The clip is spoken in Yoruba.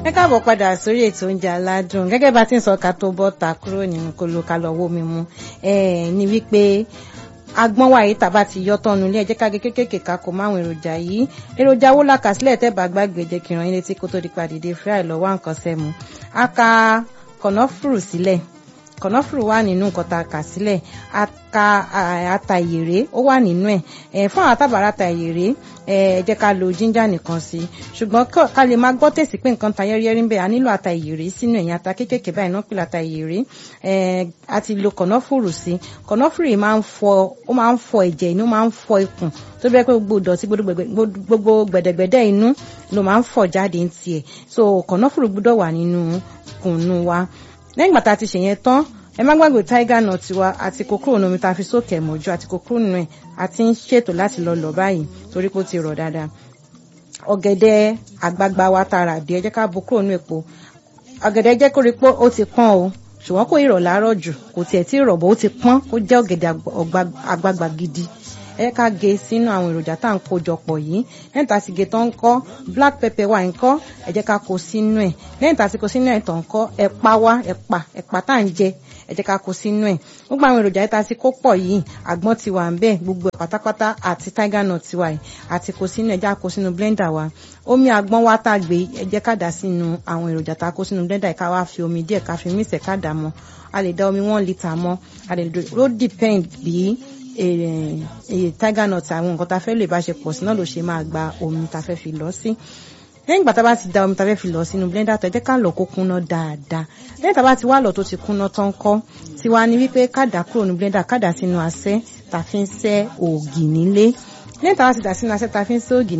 ẹ káàbọ̀ padà sórí ètò oúnjẹ aládùn gẹ́gẹ́ bá ti ń sọ ká tó bọ́ ta kúrò nínú kolo ká lọ wó mi mu ní wípé agbọ́n wa yìí tàbá ti yọ tọ́nu ilé ẹjẹ́ káge kékèké ká kó máwọn èròjà yìí èròjà wo la kà sílẹ̀ tẹ́ bá gbàgbé jẹ́ kí n ràn yín létí kó tó di pàdédé fry lọ́wọ́ nǹkan sẹ́mu a ka kọ̀nọ́fùrù sílẹ̀ kọ̀nọ́fùrù wà nínú nǹkan tá a kà sílẹ̀ a ka ata ìyèrè ó wà nínú ẹ̀ fún àwọn tábàárà ata ìyèrè ẹ jẹ́ ká lo jíńjà nìkan sí ṣùgbọ́n ká lè máa gbọ́ tèsí pé nǹkan ta yẹ́rìyẹ́rì ń bẹ̀ a nílò ata ìyèrè sínú ẹ̀yìn ata kéékèèké báyìí náà pèlè ata ìyèrè a ti lo kọ̀nọ́fùrù sí kọ̀nọ́fùrù yìí máa ń fọ ó máa ń fọ ẹ̀jẹ̀ inú máa ń fọ ikùn tó bẹ́ẹ̀ pé gbogbo ìdọ̀tí gbogbo gbẹ̀dẹ̀gbẹ̀dẹ̀ inú ló máa ń fọ jáde ń tiẹ̀ so kọ̀nọ́fùrù gbọ́dọ̀ wà nínú kùnú wa lẹ́yìn gbàtà ti ṣèyẹn tán ẹ má gbàgbé tiger nut wa àti kòkòrò nomi tá a fi sókè mọ́jú àti kòkòrò nù ẹ̀ àti ń ṣètò láti lọ lọ báyìí torí pé ó ti rọ̀ dáadáa ọ̀gẹ̀dẹ̀ àgbagbà wa tààrà dé ẹ jẹ́ ká bo kúrò nù èpo ọ̀gẹ̀dẹ̀ jẹ́ kó rí pé ó ti pọ́n o ṣùgbọ́n kò ìrọ̀ láàárọ̀ jù kò tiẹ̀ tí rọ̀ bó ó ti pọ́n kó jẹ́ ọ̀gẹ̀dẹ̀ àgbagbà gidi ẹ ká gé sínú àwọn èròjà tá à ń kó jọ pọ̀ yìí lẹ́yìn tá a sì gé tán ń kọ́ black pepper wà ń kọ́ ẹ jẹ́ ká kó sínú ẹ̀ lẹ́yìn tá a sì kó sínú ẹ̀ tán ń kọ́ ẹ̀pà wá ẹ̀pà ẹ̀pà tá à ń jẹ ẹ jẹ́ ká kó sínú ẹ̀ gbogbo àwọn èròjà yìí tá a ti kó pọ̀ yìí àgbọn ti wà ń bẹ̀ gbogbo ẹ̀ pátápátá àti tiger nut ti wà yìí àti kó sínú ẹ̀ jẹ́ ká kó sínú blender wa omi àgbọn wa tá a gbé ẹ jẹ́ ká dà sínú àwọn èròjà tá a kó sínú blender yìí ká wá fi omi díẹ̀ ká fi mísẹ̀ ká dà mọ́ a lè da omi one litre mọ́ a lè ló depend bí tiger nut àwọn nǹkan tá a fẹ́ lè bá ṣe pọ̀ sí náà ló ṣe máa gba omi tá a fẹ́ fi lọ sí lẹ́yìn ìgbà tá a bá ti da omi tá a fẹ́ fi lọ sínú blender tó ẹ jẹ́ ká lọ kó kúnná dáadáa lẹ́yìn tá a bá ti wá lọ tó ti kúnná tán kọ́ tiwa ni wípé ká dà kúrò ní blender ká dà sínú asẹ́ tá a fi ń sẹ́ ògì nílé lẹ́yìn tá a bá ti dà sínú asẹ́ tá a fi ń sẹ́ ògì